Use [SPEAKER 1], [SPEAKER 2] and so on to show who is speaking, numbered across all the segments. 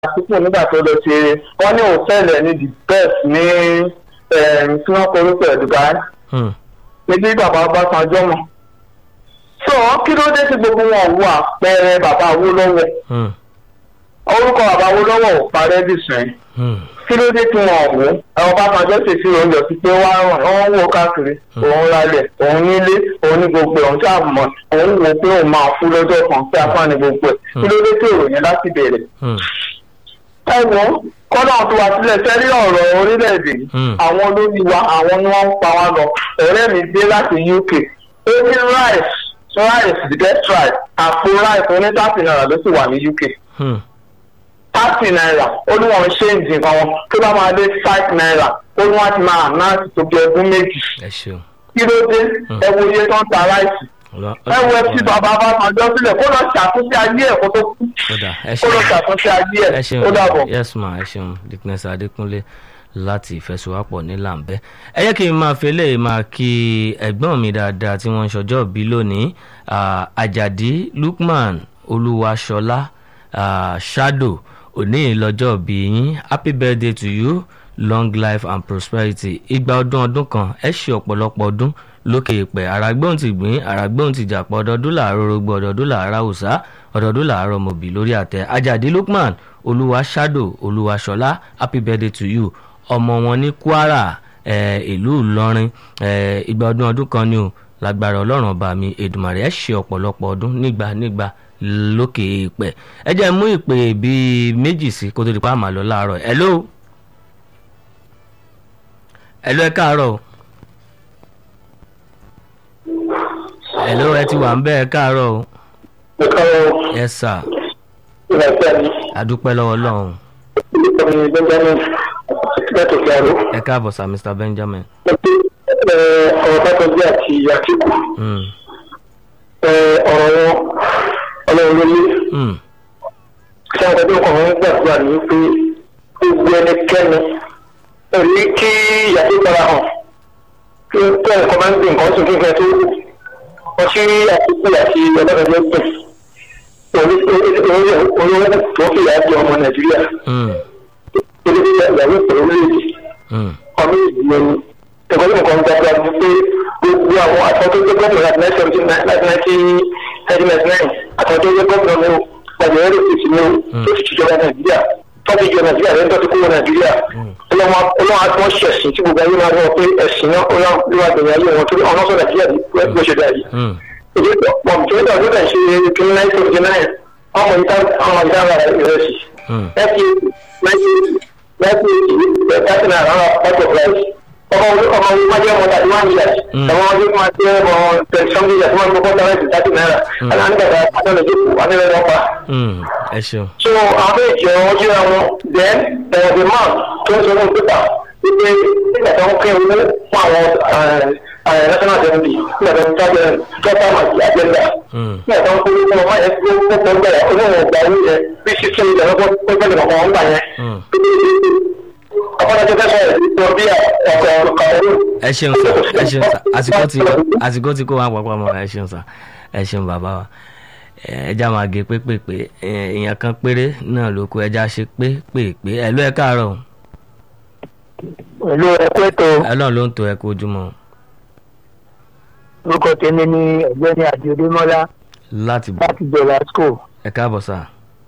[SPEAKER 1] àtìkù nígbà tó lọ ṣe wọ́n ní òtẹ́ẹ̀lì ní the best ní tí wọ́n korúkọ ẹ̀ Dubai
[SPEAKER 2] Hmm.
[SPEAKER 1] níbi bàbá Ọbásanjọ́ mọ̀ so kí ló dé tí gbogbo wọn wo àpẹẹrẹ bàbá Awólọ́wọ̀
[SPEAKER 2] Hmm.
[SPEAKER 1] orúkọ bàbá Awólọ́wọ̀ ò parẹ́ dìsìn
[SPEAKER 2] Hmm.
[SPEAKER 1] kí ló dé tí wọn ò wò ẹ Ọbásanjọ́ sì fi oúnjẹ sí pé wá ràn wọ́n wò káàkiri òun ralẹ̀ òun nílé òun ní gbogbo ẹ̀ òun tí a mọ̀ òun wò pé òun máa fún lọ́jọ́ kan pé apá ní gbogbo ẹ̀ kí ló dé tí ìròyìn láti bẹ̀rẹ̀
[SPEAKER 2] Hmm.
[SPEAKER 1] ẹ wò ó kọ́nà tó wá sílẹ̀ sẹ́rí ọ̀rọ̀ orílẹ̀-èdè yìí.
[SPEAKER 2] Hmm.
[SPEAKER 1] àwọn olórí wa àwọn ni wọ́n ń pa wá lọ ọ̀rẹ́ mi dé láti UK ó ní rice rice the best rice àpò rice oní thirty naira ló sì wà ní UK
[SPEAKER 2] Hmm.
[SPEAKER 1] thirty naira ó ní wọn ṣe nǹkan wọn tó bá máa dé five naira ó ní wọn ti máa náà tó bí ọdún méjì
[SPEAKER 2] ẹ ṣeun.
[SPEAKER 1] kí ló dé ẹ wo iye tó ń ta ráìsì
[SPEAKER 2] Ọlọ́-
[SPEAKER 1] ẹ wo ẹ tí bàbá bá máa jọ sílẹ̀ kó lọ ṣàtúnṣe ayé ẹ̀ kó tó kú
[SPEAKER 2] Ó dà, ẹ
[SPEAKER 1] kó lọ
[SPEAKER 2] ṣeun.
[SPEAKER 1] ṣàtúnṣe ayé
[SPEAKER 2] ẹ
[SPEAKER 1] ẹ̀
[SPEAKER 2] ṣeun
[SPEAKER 1] ó dàbọ̀.
[SPEAKER 2] yes ma ẹ ṣeun dickness adékúnlé láti ìfẹsowápọ̀ ní làǹbẹ́ ẹ jẹ́ kí n máa fi eléyìí máa kí ẹ̀gbọ́n mi dáadáa tí wọ́n ń ṣọjọ́ bí lónìí ah, àjàdí lukman olúwaṣọlá ah, shadow òní lọ́jọ́ bí yín happy birthday to you long life and prosperity igba ọdún ọdún kan ẹ ṣe ọ̀pọ̀lọpọ̀ ọdún lókè ìpẹ́ àràgbóhùn ti gbìn àràgbóhùn ti jàpọ̀ ọdọọdún làárọ̀ rogbo ọdọọdún làárọ̀ haúsá ọdọọdún làárọ̀ mọ̀bì lórí àtẹ àjàdí lukman olúwa shadow olúwaṣọlá happy birthday to you ọmọ wọn ní kwara eh, ìlú ìlọrin eh, ìgbà ọdún ọdún kan ni o lágbára ọlọ́run ọba mi èdùmàrè ẹ ṣe ọ̀pọ̀lọpọ̀ ọdún nígbà nígbà lókè ìpẹ́ ẹ jẹ́ mú ìpè bíi méjì sí kó tó di pa àmà lọ láàárọ̀ hello hello ẹ káàárọ̀ o. hello ẹ ti wà ń bẹ́ ẹ káàárọ̀ o.
[SPEAKER 1] ẹ káwọ́
[SPEAKER 2] yes sir
[SPEAKER 1] ìrẹsẹ̀ mi
[SPEAKER 2] adúpẹ́ lọ́wọ́ ọlọ́run
[SPEAKER 1] orúkọ mi ni Benjamin láti fi àrò.
[SPEAKER 2] ẹ káàbọ̀ sir mr benjamin.
[SPEAKER 1] ọ̀rọ̀ Bákanjí àti Àtíkù
[SPEAKER 2] Mm.
[SPEAKER 1] ọ̀rọ̀ wọn ọlọ́run ló lé
[SPEAKER 2] Mm.
[SPEAKER 1] tí àwọn ọdún kan ń gbàdúrà ní pé gbogbo ẹnikẹ́ni èrí kí ìyàtọ̀ para hàn kí tó ẹ̀kọ́ máa ń gbé nǹkan sùn kí nǹkan tó wù wọ́n sí Àtíkù àti ọlọ́dọ̀dọ̀ gbẹ̀ olówó tó fi ìyá jẹ ọmọ Nàìjíríà
[SPEAKER 2] Mm.
[SPEAKER 1] olówó ìyàwó ìpẹ̀lú orílẹ̀-èdè
[SPEAKER 2] Mm.
[SPEAKER 1] ọmọ ìdílé ni ẹ̀kọ́ tó nǹkan gbàgbà ní pé gbogbo àwọn àtọ́ tó gbé gómìnà láti nineteen seventy nine láti nineteen ninety nine àtọ́ tó gbé gómìnà ní o gbàgbé ẹ̀rọ ìfèsì ní o tó sì tìjọba nàìjíríà tọ́jú ìjọba nàìjíríà lẹ́yìn tó ti kúrò nàìjíríà ọlọ́wọ́n àti wọ́n ṣe ẹ̀sìn tí gbogbo ayé máa wọ pé ẹ̀sìn náà ó yàn ló wà gbẹ̀yìn ayé wọn tó ọ̀nà sọ nàìjíríà bó ṣe dà yìí.
[SPEAKER 2] Mm.
[SPEAKER 1] ìdí pọ̀ tó ń dàgbé náà ṣe kí ní nineteen seventy nine ọmọ ìta ọmọ ìta ara ìrẹsì
[SPEAKER 2] Mm.
[SPEAKER 1] láti láti láti láti náà rárá pàtó price ọmọ ọmọ ọmọ máa jẹ́ ọmọ thirty one years
[SPEAKER 2] Mm.
[SPEAKER 1] ọmọ ọmọdé máa jẹ́ ọmọ twenty something years wọ́n ń gbọ́ tẹ́lẹ̀ sí thirty naira ẹ̀la ń gbàgbà pátá lè jókòó wà nílẹ̀ lọ́pa.
[SPEAKER 2] Mm. ẹ ṣeun.
[SPEAKER 1] so àwọn bẹ́ẹ̀ jẹ́ ọmọ jẹ́ àwọn then there was a man tó ń sọ fún pépà wípé nígbà tó ń pín owó fún àwọn national assembly nígbà tó ń tájẹ tọ́ta àti agenda
[SPEAKER 2] Mm.
[SPEAKER 1] nígbà tó ń kó owó ọmọ yẹn tó ń kó gbẹ olóhùn ọgbà owó yẹn bí sísè ìjà lọ́gbọ́n pẹ́pẹ́ lè kọ̀ọ̀kan gbà yẹn
[SPEAKER 2] Mm.
[SPEAKER 1] ọ̀pọ̀lọpọ̀ fẹ́ sọ̀rọ̀ ìgbọ̀ bí ọkọ̀ ọ̀rọ̀
[SPEAKER 2] ẹ ṣeun sir ẹ ṣeun sir àsìkò tí àsìkò tí kò wá papọ̀ mọ́ ẹ ṣeun sir ẹ ṣeun bàbá wa ẹ ẹja máa gé pépèpé èèyàn kan péré náà ló kó ẹja ṣe pépèpé ẹ ló ẹ káàárọ̀ o.
[SPEAKER 1] pẹ̀lú ẹ̀kọ́ ètò
[SPEAKER 2] Ọlọ́run ló ń to ẹ kú ojúmọ́ o.
[SPEAKER 1] orúkọ tèmi ní ọ̀gbẹ́ni àdìodémọ́lá
[SPEAKER 2] láti bọ̀
[SPEAKER 1] láti jọba school
[SPEAKER 2] ẹ káàbọ̀ sà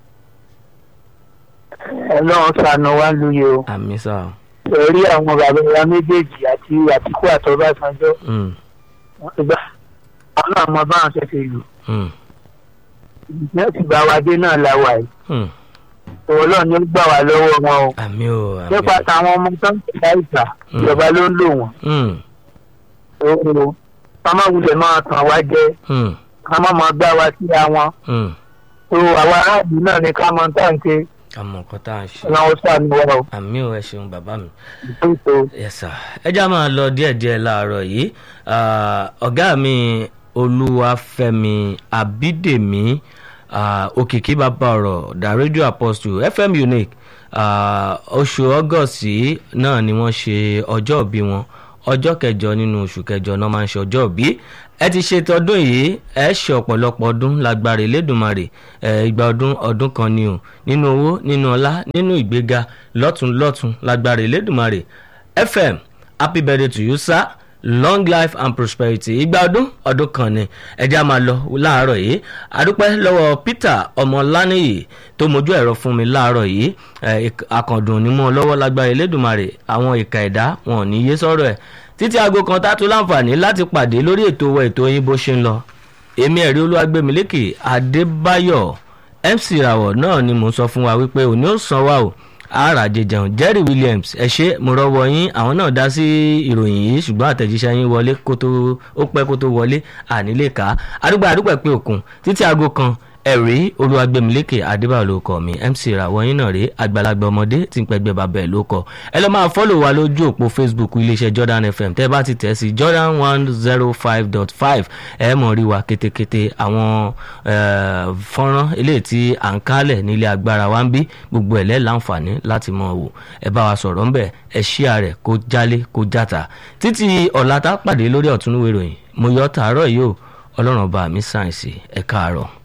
[SPEAKER 1] ọlọ́run ṣàánú wa lóye o
[SPEAKER 2] àmì sà o.
[SPEAKER 1] ẹ̀rí àwọn bàbá wa méjèèjì àti àtìkú àtọ́básanjọ́
[SPEAKER 2] Mm.
[SPEAKER 1] wọ́n ti gbà àwọn àmọ́ báwọn ṣe fi lù
[SPEAKER 2] Mm.
[SPEAKER 1] ní ti bá wa dé náà la wà yìí
[SPEAKER 2] Mm.
[SPEAKER 1] ọlọ́run ni ó gbà wá lọ́wọ́ wọn o
[SPEAKER 2] àmì o àmì
[SPEAKER 1] nípa
[SPEAKER 2] o.
[SPEAKER 1] táwọn ọmọ tó ń tẹ̀lé àìsà
[SPEAKER 2] Mm.
[SPEAKER 1] ìjọba ló ń lò wọ́n
[SPEAKER 2] Mm.
[SPEAKER 1] o kámá wulẹ̀ máa tàn wá jẹ
[SPEAKER 2] Mm.
[SPEAKER 1] kámá máa gbá wa sí àwọn
[SPEAKER 2] Mm.
[SPEAKER 1] o àwọn aráàlú náà ní ká máa tà ń ṣe
[SPEAKER 2] àmọ́ nǹkan tá à ń ṣe
[SPEAKER 1] ọlọ́run ṣàánú wa o
[SPEAKER 2] àmì o ẹ ṣeun bàbá mi.
[SPEAKER 1] ètò
[SPEAKER 2] yes sir ẹ já máa lọ díẹ̀díẹ̀ láàárọ̀ yìí Ah, ọ̀gá mi olúwafẹ́mi abídèmí ah, òkìkí bàbá ọ̀rọ̀ the radio apostle fm unique Ah, oṣù august yìí náà ni wọ́n ṣe ọjọ́ ìbí wọn ọjọ́ kẹjọ nínú oṣù kẹjọ náà máa ń ṣe ọjọ́ òbí ẹ ti ṣe tọdún yìí ẹ ṣe ọ̀pọ̀lọpọ̀ ọdún lágbára Elédùmarè ẹ ìgbà ọdún ọdún kan ni o nínú owó nínú ọlá nínú ìgbéga lọ́tún lọ́tún lágbára Elédùmarè FM happy birthday to you sir long life and prosperity ìgbà ọdún ọdún kan ni ẹjẹ́ a máa lọ láàárọ̀ yìí àdúpẹ́ lọ́wọ́ Peter ọmọláníyì tó mojú ẹ̀rọ fún mi láàárọ̀ yìí àkàndùn ní mọ́ lọ́wọ́ lágbára Elédùmarè àwọn ìka ẹ̀dá wọn ò ní yé sọ̀rọ̀ ẹ̀ títí aago kan tá a tún láǹfààní láti pàdé lórí ètò wa ètò yín bó ṣe ń lọ èmi ẹ̀rí olúwàgbẹ̀mílẹ́kì Adébáyọ̀ MC Rawọ náà ni mò ń sọ fún wa wípé òní ò san wa o àràjẹ jẹun Jerry Williams ẹ ṣe mo rọ́wọ́ yín àwọn náà dá sí ìròyìn yìí ṣùgbọ́n àtẹ̀jíṣẹ́ yín wọlé kó tó ó pẹ́ kó tó wọlé ànílé ká àdúgbò àdúgbò pé òkun títí aago kan ẹ̀rí olúwagbẹ̀mílẹ́kẹ̀ adébáyọ̀ ló kọ́ mi mc ìràwọ̀ yín náà rèé àgbàlagbà ọmọdé tí ń pẹ́gbẹ́ bàbá ẹ̀ ló kọ́ ẹ lọ́ máa fọ́lò wa lójú òpó facebook iléeṣẹ́ jordan fm tẹ́ bá ti tẹ̀ sí jordan one zero five dot five ẹ mọ̀ rí wa kétékété àwọn fọ́nrán eléyìí tí à ń kálẹ̀ nílé agbára wa ń bí gbogbo ẹ̀ lẹ́ láǹfààní láti mọ̀ wò ẹ bá wa sọ̀rọ̀ ńbẹ̀ ẹ ṣíà rẹ̀ kó jálé kó játa títí ọ̀la tá pàdé lórí ọ̀túnúwé ìròyìn mo yọ tàárọ̀ yìí o ọlọ́run ọba mi sáyẹ̀nsì ẹ káàárọ̀.